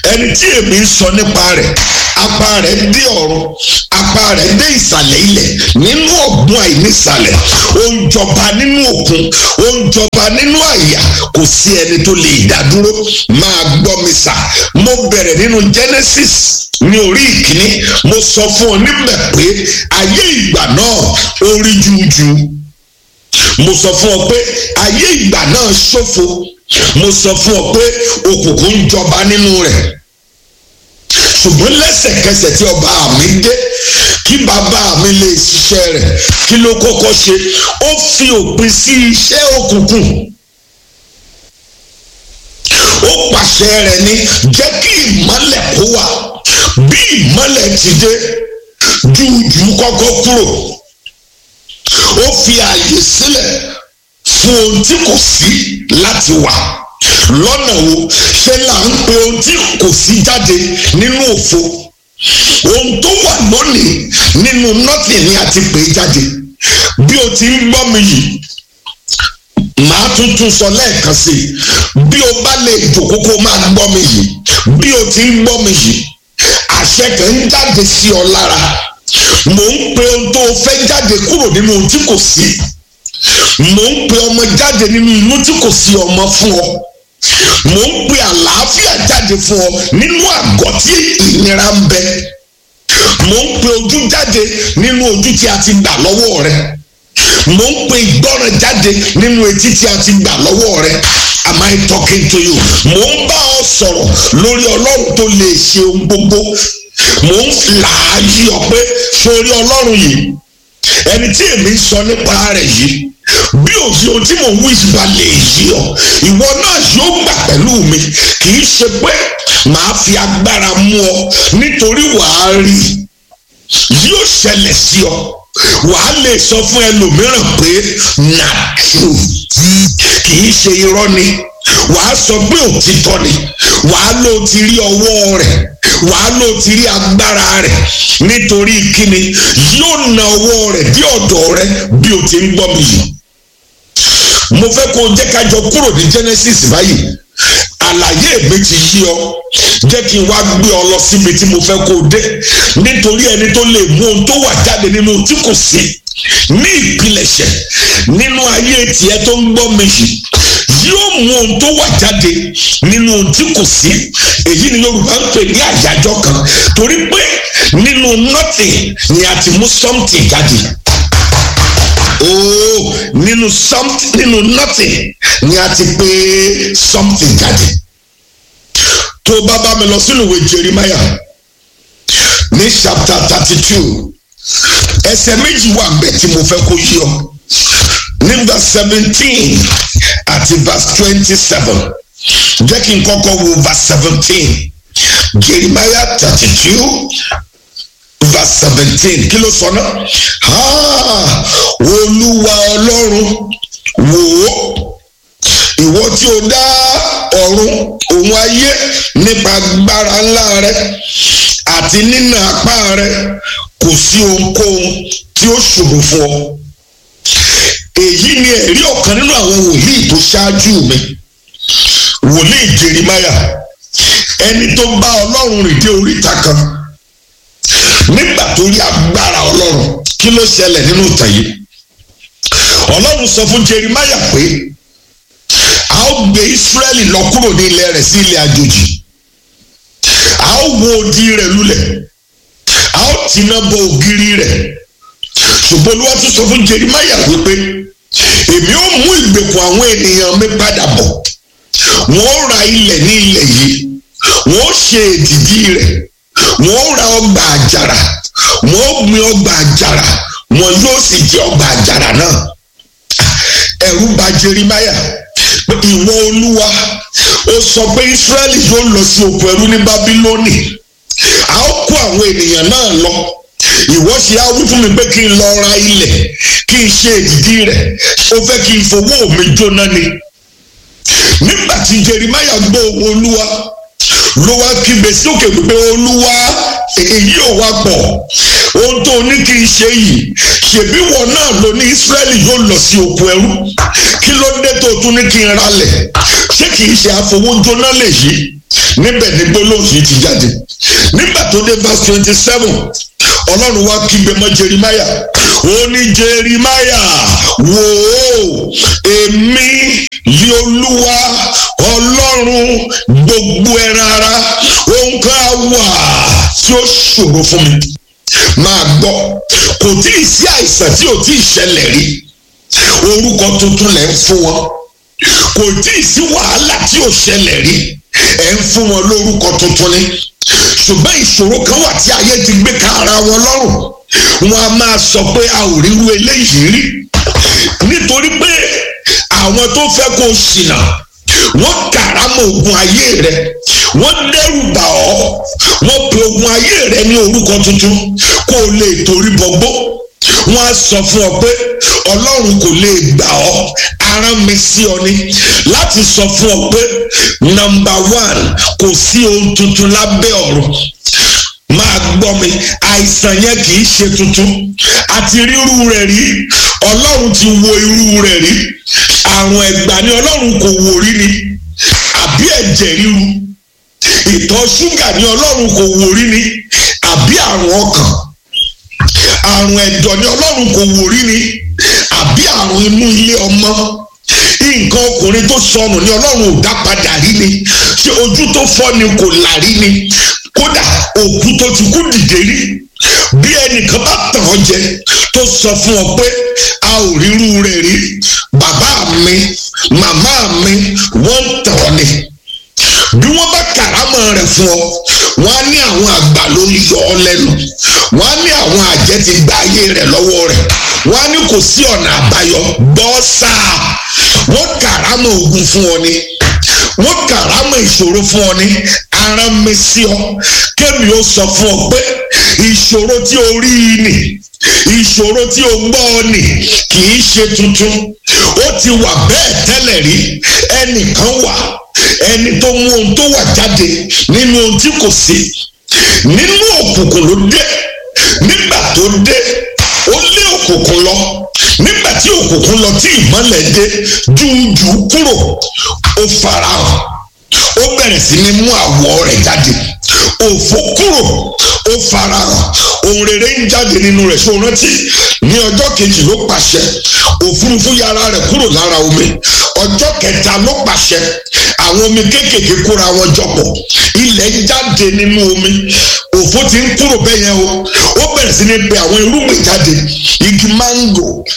ẹni tí èmi ń sọ nípa rẹ̀ apá rẹ̀ dé ọ̀run apá rẹ̀ dé ìsàlẹ̀ ilẹ̀ nínú ọ̀gbun àìnísàlẹ̀ ó ń jọba nínú òkun ó ń jọba nínú àyà kò sí ẹni tó lè dádúró máa gbọ́ mi sà mo bẹ̀rẹ̀ nínú Genesis ní orí ìkíní mo sọ fún ọ níbẹ̀ pé ayé ìgbà náà ó rí jújú mo sọ fún ọ pé ayé ìgbà náà ṣófo mo sọ fún ọ pé òkùnkùn ń jọba nínú rẹ̀ ṣùgbọ́n lẹ́sẹ̀kẹsẹ̀ tí ọba mi dé kí bàbá mi lè ṣiṣẹ́ rẹ̀ kí ló kọ́kọ́ ṣe ó fi òpin sí iṣẹ́ òkùnkùn ó pàṣẹ rẹ̀ ní jẹ́ kí ìmọ́lẹ̀ kó wà bí ìmọ́lẹ̀ ti dé jújù kọ́kọ́ kúrò ó fi ààyè sílẹ̀ fún ohun tí kò sí láti wà lọ́nà wo ṣe là ń pe ohun tí kò sí jáde nínú òfo ohun tó wà lónìí nínú nothing ni a ti pè é jáde bí o ti ń gbọ́ mi yìí màá tún tún sọ lẹ́ẹ̀kan sí i bí o bá lè jòkó kó máa gbọ́ mi yìí bí o ti ń gbọ́ mi yìí àṣẹ kan ń jáde sí ọ lára mò ń pe ohun tó o fẹ́ jáde kúrò nínú ohun tí kò sí mò ń pe ọmọ jáde nínú inú tí kò sí ọmọ fún ọ mò ń pe àlàáfíà jáde fún ọ nínú àgọ́ tí ìnira ń bẹ mò ń pe ojú jáde nínú ojú tí a ti gbà lọ́wọ́ rẹ mò ń pe ìgbọ́ràn jáde nínú etí tí a ti gbà lọ́wọ́ rẹ am I talking to you mò ń bá ọ sọ̀rọ̀ lórí ọlọ́run tó lè ṣe ohun gbogbo mò ń là á yí ọ pé sórí ọlọ́run yìí ẹni tí èmi ń sọ nípa rẹ̀ yìí bí òfin ohun tí mò ń wí ìgbà lè yí ọ ìwọ náà yóò gbà pẹ̀lú mi kì í ṣe pé màá fi agbára mú ọ nítorí wàá rí yóò ṣẹlẹ̀ sí ọ wàá lè sọ fún ẹlòmíràn pé na true kì í ṣe irọ́ ni wàá sọ pé òtítọ́ ni wàá lò ti rí ọwọ́ rẹ̀ wàá lò ti rí agbára rẹ̀ nítorí kíni yóò na ọwọ́ rẹ̀ dí ọ̀dọ̀ rẹ̀ bí o ti ń gbọ́ mi yìí mo fẹ́ kó o jẹ́ ká jọ kúrò ní Genesis báyìí àlàyé mi ti yí ọ jẹ́ kí n wá gbé ọ lọ síbi tí mo fẹ́ kó o dé nítorí ẹni tó lè mú ohun tó wà jáde nínú tí kò sí ní ìpilẹ̀ṣẹ̀ nínú ayé tiẹ̀ tó ń gbọ́ mi yìí yóò mú ohun tó wà jáde nínú ohun tí kò sí èyí ni Yorùbá ń pè ní àyájọ́ kan torí pé nínú nothing ni a ti mú something jáde oh nínú something nínú nothing ni a ti pè something jáde tó o bá bá mi lọ sínú ìwé Jeremiah ní chapter thirty two ẹsẹ̀ méjì wà bẹ́ẹ̀ tí mo fẹ́ kó yí ọ ní verse seventeen àti verse twenty seven jẹ́ kí n kọ́kọ́ wo verse seventeen Jeremiah thirty two verse seventeen kí ló sọ náà olúwa ọlọ́run wò ó ìwọ tí o dá ọ̀run òun ayé nípa agbára ńlá rẹ àti nínà apá rẹ kò sí ohunkóhun tí ó ṣòro fún ọ èyí ni ẹ̀rí ọ̀kan nínú àwọn wòlíì tó ṣáájú mi wòlíì Jeremáyà ẹni tó bá ọlọ́run rìn dé oríta kan nígbà tó rí agbára ọlọ́run kí ló ṣẹlẹ̀ nínú ìtàn yìí ọlọ́run sọ fún Jeremáyà pé a ó gbé Ísírẹ́lì lọ kúrò ní ilẹ̀ rẹ̀ sí ilẹ̀ àjòjì a ó wó odi rẹ̀ lulẹ̀ a ó tìǹà bọ ògiri rẹ̀ ṣùgbọ́n Olúwa tún sọ fún Jeremáyà wípé èmi ó mú ìgbèkùn àwọn ènìyàn mi padà bọ̀ wọ́n ó ra ilẹ̀ ní ilẹ̀ yìí wọ́n ó ṣe èdìdí rẹ̀ wọ́n ó ra ọgbà àjàrà wọ́n ó gbin ọgbà àjàrà wọn yóò sì jẹ ọgbà àjàrà náà ẹ̀rù bà Jeremáyà pé ìwọ Olúwa ó sọ pé Ísírẹ́lì yóò lọ sí oko ẹrú ní Bábílónì a ó kó àwọn ènìyàn náà lọ ìwọ ṣe á wí fún mi pé kí n lọ ra ilẹ̀ kí n ṣe èdìdí rẹ̀ ó fẹ́ kí n fowó mi jóná ni nígbà tí Jeremáyà gbọ́ ohùn Olúwa ló wá kígbe sókè wípé Olúwa èyí ò wá pọ̀ ohun tó ní kí n ṣe yìí ṣèbí wọn náà ló ní Ísírẹ́lì yóò lọ sí oko ẹrú kí ló dé tó tún ní kí n ralẹ̀ ṣé kì í ṣe àfọwọ́jóná lè yí níbẹ̀ ní gbólóhùn yìí ti jáde nígbà tó dé verse twenty seven ọlọ́run wá kígbe mọ́ jerimaya ó ní jerimaya wò ó èmi lé olúwa ọlọ́run gbogbo ẹran ara ohun kan á wà tí ó ṣòro fún mi máa gbọ́ kò tí ì sí àìsàn tí ò tí ì ṣẹlẹ̀ rí orúkọ tuntun lẹ̀ ń fún wọn kò tí ì sí wàhálà tí ò ṣẹlẹ̀ rí ẹ̀ ń fún wọn lórúkọ tuntun ni ṣùgbọ́n ìṣòro kan wà tí ayé ti gbé ka ara wọn lọ́rùn wọn a máa sọ pé a ò ríru eléyìí rí nítorí pé àwọn tó fẹ́ kó ṣìnà wọ́n kàrámọ̀ ogun ayé rẹ wọ́n dẹ́rù bà ọ́ wọ́n pe ogun ayé rẹ ní orúkọ tuntun kó o lè torí bọ́gbó wọ́n á sọ fún ọ pé ọlọ́run kò lè gbà ọ́ arán mi sí ọ ni láti sọ fún ọ pé nọ́mbà one kò sí ohun tuntun lábẹ́ ọ̀run máa gbọ́ mi àìsàn yẹn kì í ṣe tuntun àti rírú rẹ̀ rí ọlọ́run ti wo irú rẹ̀ rí àrùn ẹ̀gbà ni ọlọ́run kò wò rí ni àbí ẹ̀jẹ̀ ríru ìtọ̀ ṣúgà ni ọlọ́run kò wò rí ni àbí àrùn ọkàn àrùn ẹ̀dọ̀ ni ọlọ́run kò wò rí ni àbí àrùn inú ilé ọmọ nǹkan ọkùnrin tó sọnù ni ọlọ́run ò dá padà rí ni ṣé ojú tó fọ́ ni kò là rí ni kódà òkú tó ti kú dìde rí bí ẹnìkan bá tàn ọ́ jẹ tó sọ fún ọ pé a ò rírú rẹ̀ rí bàbá mi màmá mi wọ́n ń tàn ọ́ ni bí wọ́n bá kàrámọ̀ rẹ̀ fún ọ wọ́n á ní àwọn àgbà ló ń yọ ọ lẹ́nu wọ́n á ní àwọn àjẹ́ ti gba ayé rẹ̀ lọ́wọ́ rẹ̀ wọ́n á ní kò sí ọ̀nà àbáyọ gbọ́ sáà wọ́n kàrámọ̀ ogun fún ọ ni wọ́n kàrámọ̀ ìṣòro fún ọ ní ara mi sí ọ kémi ó sọ fún ọ pé ìṣòro tí o rí i nì ìṣòro tí o gbọ́ ọ nì kì í ṣe tuntun ó ti wà bẹ́ẹ̀ tẹ́lẹ̀ rí ẹnìkan wà ẹni tó mú ohun tó wà jáde nínú ohun tí kò sí nínú òkùnkùn ló dé nígbà tó dé ó lé òkùnkùn lọ nígbà tí òkùnkùn lọ tí ìmọ́lẹ̀ dé jújù kúrò ó farahàn ó bẹ̀rẹ̀ sí ní mú àwọ̀ rẹ̀ jáde òfò kúrò ó farahàn ohun rere ń jáde nínú rẹ̀ ṣó rántí ní ọjọ́ kejì ló pàṣẹ òfurufú yára rẹ̀ kúrò lára omi ọjọ́ kẹta ló pàṣẹ àwọn omi kéékèèké kóra wọn jọpọ̀ ilẹ̀ jáde nínú omi òfò ti ń kúrò bẹ́ẹ̀ yẹn o ó bẹ̀rẹ̀ sí ní pe àwọn irúgbìn jáde igi máńgò